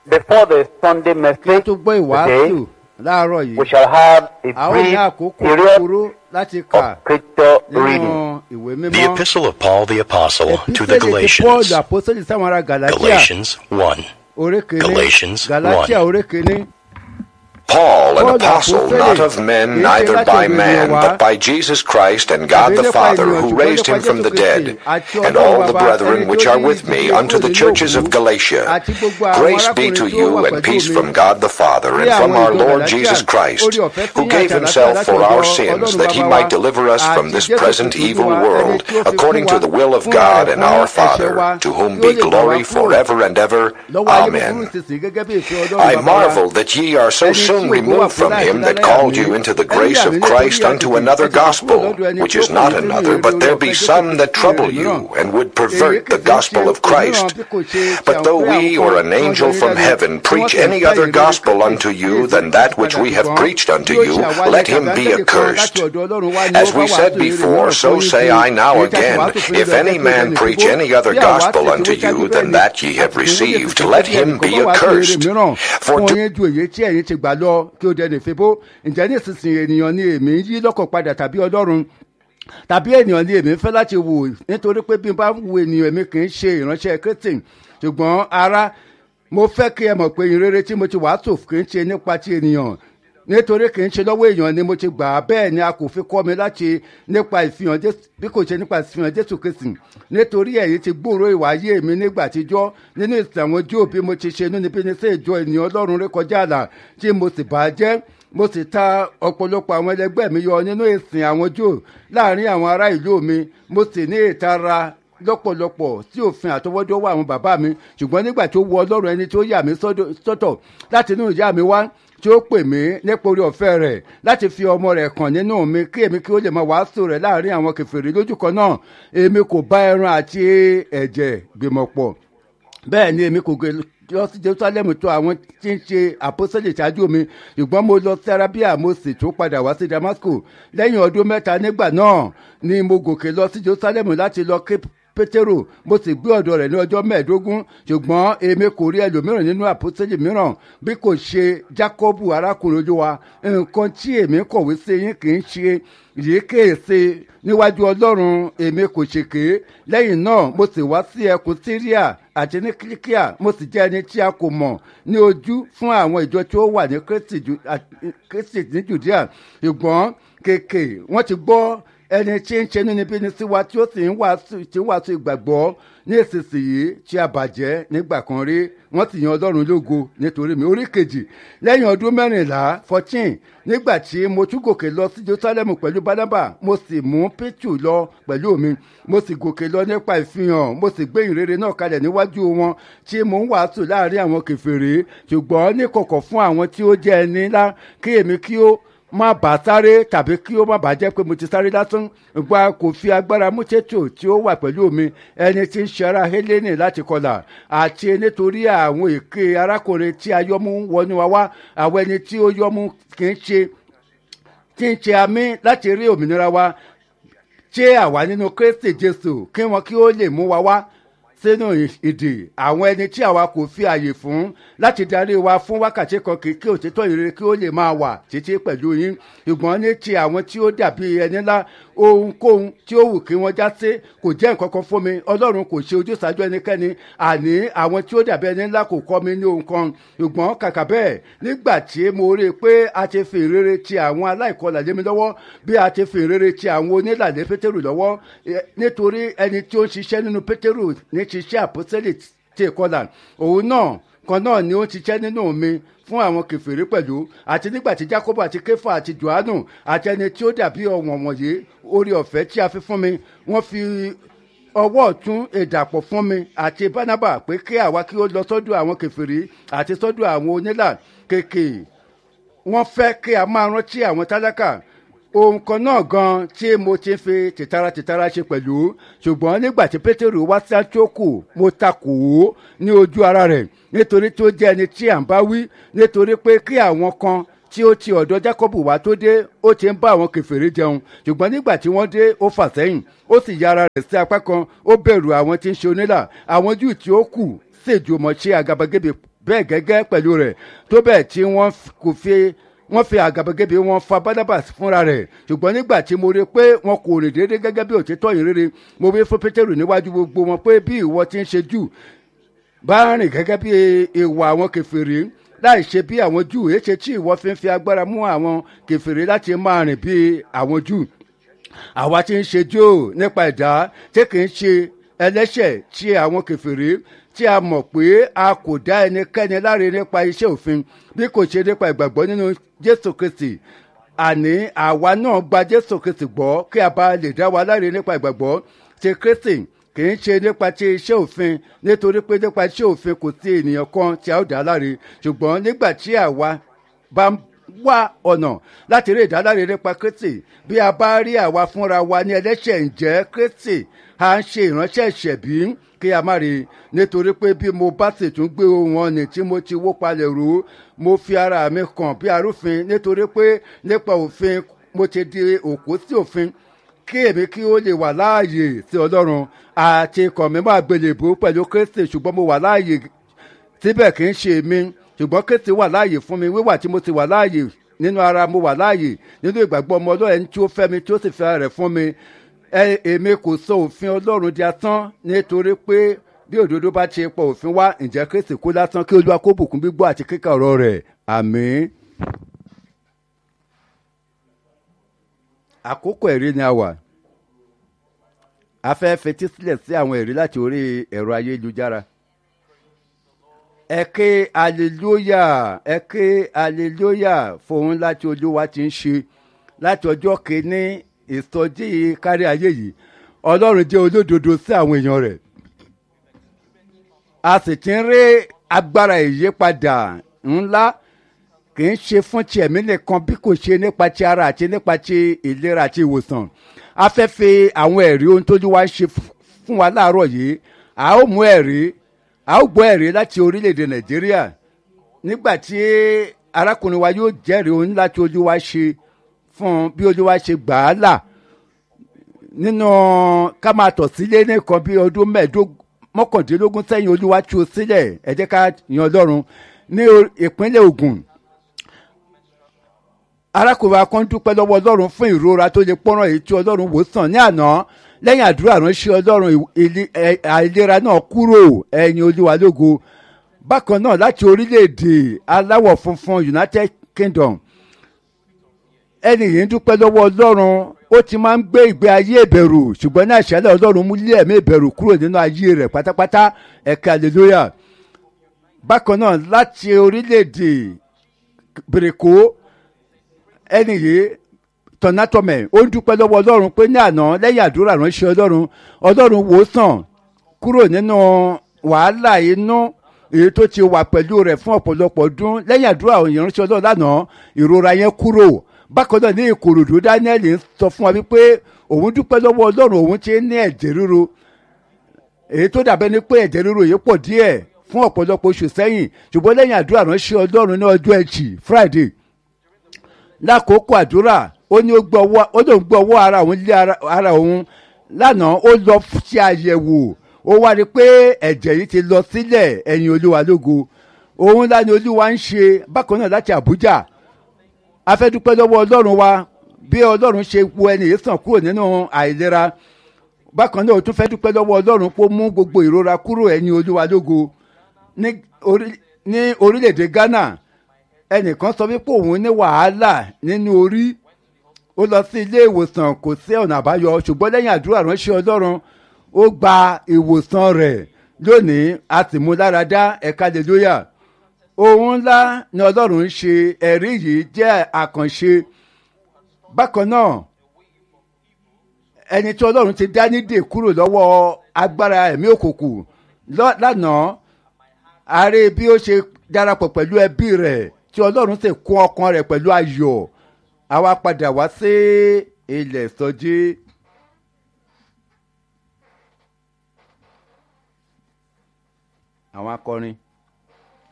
before the Sunday kí a message tó gbọ́ ìwàásù today, láàárọ̀ yìí we shall have a a ó ní brief àkókò period kúkúrú láti kà of scripture nínú reading. ìwé The mímọ́ Epistle of Paul the Apostle to the Epísẹ́lì ti Galatians. paul àpọ́sẹ́lì sáwọn ará galatia Galatians 1. orí kìíní Galatians galatia orí kìíní Paul, an Paul, apostle, apostle, not of men, kìí ṣe neither láti by ọ̀dọ̀ man, ènìyàn wá, but by Jesus Christ and God tàbí the nípa Father, ènìyàn, who ṣùgbọ́n raised nípa him from Jésù the Kristi, dead, àti and Ọlọ́run all the Baba, brethren ẹni which tó are ní with me, ìdílé unto the kúrò nínú churches of òkú, Galatia. àti gbogbo àwọn Grace be arákùnrin to tí ó you wà and pẹ̀lú peace mi. from God the Father Ní and from àwọn our ìjọ Lord Galatia, Jesus Christ, orí ọ̀fẹ́ sí who yín gave àti himself àlàáfíà for láti our ọ̀dọ̀ sins, Ọlọ́run that he Baba might wa, deliver us from àti this Jésù present Kristi evil Olúwa, world, ẹni tí ó fi according fún to wa, the will of fún God ara and fún our ẹ̀ṣẹ̀ wa, Father, to whom kí ó be lè gbà wá glory kúrò forever and ever. lọ́wọ́ ayé búburú Amen. ìsinsìnyí gẹ́gẹ́ bí ìfẹ́ Ọlọ́run I Baba wa. marvel that ye are so Ẹni tí soon ògo wà removed from fún him láti that lálẹ́ called àmì. you into the Ẹni grace àmì of nítorí Christ àtètè unto another ẹ̀jẹ̀ kúrò gospel, lọ́dọ̀ ẹni which tí ó is kù not nínú another, ìrere but there ọ̀fẹ́ be Jésù some that Kristi trouble mìíràn. you and would Èyí pervert kì the í ṣe gospel of òmíràn Christ. bí kò ṣe ti But àwọn though pé we àwọn or kan an tí wọ́n angel jẹ́ from nílẹ̀ heaven tí wọ́n preach sì ń any fẹ́ other ìrere gospel Kristi unto you Jésù than that which padà we have ṣùgbọ́n preached unto yóò you, ṣe àwárí let him tàbí be áńgẹ́lì kan accursed. láti ọ̀dọ̀ Ọlọ́run wá ní As ó we bá said wàásù ìrere before, mìíràn so fún yín say sí. I now Èyí tí a ti again, wàásù fún yín if lọ any jẹ́ kí ó man jẹ́ preach nìkúgbó. any other Bí àwa gospel tẹ̀síwájú unto ṣáájú you bẹ́ẹ̀ than ni that ye have àti ìwé lè received, fi let ṣẹ́jú him ẹnìkan be bá wàásù ìrere accursed. mìíràn For fún do yín ju èyí tí ẹ̀yin ti gbà lọ kí ó dẹni fipó ǹjẹ́ ní ìsinsìnyí ènìyàn ni èmi ń yí lọ́kàn padà tàbí Ọlọ́run tàbí ènìyàn ni èmi ń fẹ́ láti wò nítorí pé bí n bá wo ènìyàn èmi kì í ṣe ìránṣẹ́ Kristi ṣùgbọ́n ara mo fẹ́ kí ẹ mọ̀ pé ìrere tí mo ti wàásù kì í ṣe nípa ti ènìyàn nítorí kì í ṣe lọ́wọ́ èèyàn ni mo ti gbà á bẹ́ẹ̀ ni a kò fi kọ́ mi láti nípa ìfihàn Jésù bí kò ṣe nípa ìfihàn Jésù Kristi nítorí ẹ̀yin ti gbòòrò ìwà ayé mi nígbà àtijọ́ nínú ìsìn àwọn Jóò bí mo ti ṣe inú níbi ní sí ìjọ ènìyàn Ọlọ́run rékọjá àlà tí mo sì bá jẹ́ mo sì ta ọ̀pọ̀lọpọ̀ àwọn ẹlẹgbẹ́ mi yọ nínú ìsìn àwọn Jóò láàrin àwọn ará ìlú mi mo sì ní ìtara lọ́pọ̀lọpọ̀ tí òfin àtọwọ́dọ́wọ́ àwọn bàbá mi ṣùgbọ́n nígbà tó wọ Ọlọ́run ẹni tó yà mí sọ́dọ̀- sọ́tọ̀ láti inú ìyá mi wá tí ó pè mí nípa orí ọ̀fẹ́ rẹ̀ láti fi ọmọ rẹ̀ kàn nínú mi kí èmi kí ó lè máa wàásù rẹ̀ láàrin àwọn kèfèrí lójú kan náà èmi kò bá ẹran àti ẹ̀jẹ̀ gbìmọ̀ pọ̀ bẹ́ẹ̀ ni èmi kò gbé lọ sí jerusalem tó àwọn tí ń ṣe àpọ́sẹ̀lẹ̀ ṣáájú mi ṣùgbọ́n mo lọ sí arabia mo sì tún padà wá sí damascus lẹ́yìn ọdún mẹ́ta nígbà náà ni mo gòkè lọ sí jerusalem láti lọ ké pétérò mo sì gbé ọ̀dọ̀ rẹ̀ ní ọjọ́ mẹ́ẹ̀ẹ́dógún ṣùgbọ́n èmi kò rí ẹlòmíràn nínú àpọ́sẹ̀lẹ̀ mìíràn bí kò ṣe jákọ́bù arákùnrin olúwa nǹkan tí èmi kọ̀wé sí yín kì í ṣe yìí kéèsè níwájú ọlọ́run èmi kò ṣèké lẹ́yìn náà mo sì wá sí ẹkùn syria àti ní kílíkíà mo sì jẹ́ ẹni tí a kò mọ̀ ní ojú fún àwọn ìjọ tí ó wà ní Kristi Ju- à- Kristi ní judea ṣùgbọ́n kèké wọ́n ti gbọ́ ẹni tí ń ṣe nínúbíni sí wa tí ó sì ń wàásù tí ń wàásù ìgbàgbọ́ ní ìsinsìnyí tí a bàjẹ́ nígbà kan rí wọ́n sì yan ọlọ́run lógo nítorí mi orí kejì lẹ́yìn ọdún mẹ́rìnlá fourteen nígbà tí mo tún gòkè lọ sí jerusalem pẹ̀lú barnaba mo sì mú pétù lọ pẹ̀lú mi mo sì gòkè lọ nípa ìfihàn mo sì gbé ìrere náà kalẹ̀ níwájú wọn tí mo ń wàásù láàrin àwọn kèfèrí ṣùgbọ́n ní kọ̀kọ̀ fún àwọn tí ó jẹ́ ẹni ńlá kí èmi kí ó má bàa sáré tàbí kí ó má bàa jẹ́ pé mo ti sáré lásán gba kò fi agbára mú tètò tí ó wà pẹ̀lú mi ẹni tí ń ṣe ara Hélénì láti kọlà àti nítorí àwọn èké arákùnrin tí a yọmú wọnú wa wá àwọn ẹni tí ó yọmú kì í ṣe tí ń ṣe àmì láti rí òmìnira wa ṣé àwa nínú Kristi Jésù kí wọn kí ó lè mú wa wá sínú ìdè àwọn ẹni tí àwa kò fi àyè fún láti darí wa fún wákàtí kan kí kí òtítọ́ ìrere kí ó lè máa wà títí pẹ̀lú yín ṣùgbọ́n ní ti àwọn tí ó dàbí ẹni ńlá ohunkóhun tí ó wù kí wọ́n já sí kò jẹ́ nǹkan kan fún mi ọlọ́run kò ṣe ojúsàájú ẹnikẹ́ni àní àwọn tí ó dàbí ẹni ńlá kò kọ́ mi ní ohun kan ṣùgbọ́n kàkà bẹ́ẹ̀ nígbà tí mo rí i pé a ti fi ìrere ti àwọn aláìkọlà lé mi lọ́wọ́ bí a ti fi ìrere ti àwọn onílàlẹ́ pétérù lọ́wọ́ eh, nítorí ẹni tí ó ń ṣiṣẹ́ nínú pétérù ní ṣiṣẹ́ àpọ́sẹ́lẹ̀ tí ìkọlà òun náà kan náà ni ó ń ṣiṣẹ́ nínú mi fún àwọn kẹfìrí pẹ̀lú àti nígbà tí jacob àti kefa àti johannu àti ẹni tí ó dàbí ọ̀wọ̀n wọ̀nyí orí ọ̀fẹ́ tí a fi fún mi wọ́n fi ọwọ́ ọ̀tún ìdàpọ̀ fún mi àti barnaba pé kí àwa kí ó lọ sọ́dọ̀ àwọn kẹfìrí àti sọ́dọ̀ àwọn onílà kéèké wọ́n fẹ́ kí a máa rántí àwọn tálákà ohun kan náà gan tí mo ti fi tìtara tìtara ṣe pẹ̀lú ṣùgbọ́n nígbà tí pétérù wá sí àtúnkù mo takò ó ní ojú ara rẹ̀ nítorí tó jẹ́ ẹni tí à ń bá wí nítorí pé kí àwọn kan tí ó ti ọ̀dọ̀ jákọ́bù wá tó dé ó ti ń bá àwọn kẹfìrí jẹun ṣùgbọ́n nígbà tí wọ́n dé ó fà sẹ́yìn ó sì ya ara rẹ̀ sí apá kan ó bẹ̀rù àwọn tí ń ṣe onílà àwọn júù tí ó kù ṣèjùmọ̀ ṣe àgàbàgebè bẹ́ẹ̀ gẹ́gẹ́ pẹ̀lú rẹ̀ tó bẹ́ẹ̀ tí wọ́n kò fi wọ́n fi àgàbàgebè wọn fa barnabas fúnra rẹ̀ ṣùgbọ́n nígbà tí mo rí i pé wọn kò rìn déédéé gẹ́gẹ́ bí òtítọ́ yìí rere mo wí fún pétérù níwájú gbogbo wọn pé bí ìwọ ti ń ṣe jù bá rìn gẹ́gẹ́ bí ìwà àwọn kẹfìrí láì ṣe bí àwọn jù èṣe tí ìwọ fi ń fi agbára mú àwọn kẹfìrí láti máa rìn bí àwọn jù àwa ti ń ṣe jò nípa ẹ̀dá tí kì í ṣe ẹlẹ́ṣẹ̀ tí àwọn kẹfìrí tí a mọ̀ pé a kò dá ẹnikẹ́ni láre nípa iṣẹ́ òfin bí kò ṣe nípa ìgbàgbọ́ nínú jésù kristi àní àwa náà gba jésù kristi gbọ́ kí a bá lè dá wa láre nípa ìgbàgbọ́ ti kristi kì í ṣe nípa ti iṣẹ́ òfin nítorí pé nípa iṣẹ́ òfin kò sí ènìyàn kan tí a ó dá láre ṣùgbọ́n nígbà tí àwa bá wá ọ̀nà láti rí ìdáláre nípa kristi bí a bá rí àwa fúnra wa ní ẹlẹ́ṣẹ̀ ǹjẹ́ kristi à ń ṣe ìránṣẹ́ ìṣẹ̀bí kí a má rí i nítorí pé bí mo bá sì tún gbé ohun ọ̀nì tí mo ti wó palẹ̀ rú mo fi ara mi kàn bí arúfin nítorí pé nípa òfin mo ti di òkú sí òfin kí èmi kí ó lè wà láàyè sí ọlọ́run àti ikọ̀ mi máa gbélébó pẹ̀lú kristi ṣùgbọ́n mo wà láàyè síbẹ̀ kì í ṣe mi ṣùgbọ́n kristi wà láàyè fún mi wíwà tí mo ti wà láàyè nínú ara mo wà láàyè nínú ìgbàgbọ́ ọmọ ọlọ́run ẹni tí ó fẹ́ mi tí ó sì fẹ́ rẹ̀ fún mi èmi kò sọ òfin ọlọ́run di asán nítorí pé bí òdodo bá ti pọ̀ òfin wá ǹjẹ́ kristi kú lásán kí olúwa kó bùkún gbígbọ́ àti kíkà ọ̀rọ̀ rẹ̀ àmín. àkókò ẹ̀rí ni a wà a fẹ́ fetí sílẹ̀ sí àwọn ẹ̀rí láti orí ẹ̀rọ ayélujára ẹ ké aleluya ẹ ké aleluya fòun láti olúwa ti ń ṣe láti ọjọ́ kìíní ìsọjí kárí ayé yìí ọlọ́run jẹ́ olódodo sí àwọn èèyàn rẹ̀ a sì ti ń rí agbára ìyípadà ńlá kì í ṣe fún ti ẹ̀mí nìkan bí kò ṣe nípa ti ara àti nípa ti ìlera àti ìwòsàn a fẹ́ fi àwọn ẹ̀rí ohun tójú wa ṣe fún wa láàárọ̀ yìí a ó mú ẹ̀rí a ó gbọ́ ẹ̀rí láti orílẹ̀-èdè nàìjíríà nígbà tí arákùnrin wa yóò jẹ́rìí ohun láti ojú wa ṣe fún bí ojú wa ṣe gbà á là nínú ká máa tọ̀ sílé nìkan bí ọdún mẹ́ẹ̀ẹ́dógún mọ́kàndínlógún sẹ́yìn olúwa tú o sílẹ̀ ẹ jẹ́ ká yan ọlọ́run ní ìpínlẹ̀ ogun arákùnrin akọ́ ń dúpẹ́ lọ́wọ́ ọlọ́run fún ìrora tó lè pọ́nrán èyí tí ọlọ́run wò sàn ní àná lẹ́yìn àdúrà ránṣẹ́ ọlọ́run àìlera náà kúrò ẹ̀yìn olúwa lógo bákan náà láti orílẹ̀-èdè aláwọ̀ funfun united kingdom ẹni yìí ń dúpẹ́ lọ́wọ́ ọlọ́run ó ti máa ń gbé ìgbé ayé ìbẹ̀rù ṣùgbọ́n ní àṣálẹ̀ ọlọ́run mú lé ẹ̀mí ìbẹ̀rù kúrò nínú ayé rẹ̀ pátápátá ẹ̀ka hallelujah bákan náà láti orílẹ̀-èdè bèrèkó ẹni yìí tọ̀nàtọ̀mẹ̀ ó ń dúpẹ́ lọ́wọ́ ọlọ́run pé ní àná lẹ́yìn àdúrà ránṣẹ́ ọlọ́run ọlọ́run wò sàn kúrò nínú wàhálà inú èyí tó ti wà pẹ̀lú rẹ̀ fún ọ̀pọ̀lọpọ̀ ọdún lẹ́yìn àdúrà ìránṣẹ́ ọlọ́run lánàá ìrora yẹn kúrò bákan náà ní ìkòròdú daniel ń sọ fún wa wípé òun dúpẹ́ lọ́wọ́ ọlọ́run òun ti ní ẹ̀jẹ̀ ríro èyí tó dàbẹ́ ni pé ẹ̀jẹ̀ ríro yìí pọ̀ díẹ̀ fún ọ̀pọ̀lọpọ̀ oṣù sẹ́yìn ṣùgbọ́n lẹ́yìn àdúrà ránṣẹ́ ọlọ́run ní ọjọ́ ẹtì friday lákòókò àdúrà ó ní ó gbọ́ ọwọ́ ó lóun gbọ́ ọwọ́ ara òun lé ara òun lánàá ó lọ ṣe àyẹ̀wò ó wá rí i pé ẹ̀jẹ̀ yìí ti lọ sílẹ̀ ẹ̀yìn olúwa lógo òun ńlá ni olúwa ń ṣe bákan náà láti àbújá afẹ́dúpẹ́ lọ́wọ́ ọlọ́run wa bí ọlọ́run ṣe wo ẹni yìí sàn kúrò nínú àìlera bákan náà ó tún fẹ́ dúpẹ́ lọ́wọ́ ọlọ́run pé ó mú gbogbo ìrora kúrò ẹ̀yìn olúwa lógo ní orílẹ̀-èdè ghana ẹnìkan sọ wípé òun ní wàhálà nínú orí ó lọ sí ilé ìwòsàn kò sí ọ̀nà àbáyọ ṣùgbọ́n lẹ́yìn àdúrà ránṣẹ́ ọlọ́run ó gba ìwòsàn rẹ̀ lónìí a sì mú lára dá ẹ̀ka lélóyà ohun ńlá ni ọlọ́run ń ṣe ẹ̀rí yìí jẹ́ àkànṣe bákan náà ẹni tí ọlọ́run ti dá nídè kúrò lọ́wọ́ agbára ẹ̀mí òkùnkùn lánàá ààrẹ bí ó ṣe darapọ̀ pẹ̀lú ẹbí rẹ̀ tí ọlọ́run sì kún ọkàn rẹ̀ pẹ̀lú ayọ̀ àwa padà wá sí ilẹ̀ sọjí. àwọn akọrin.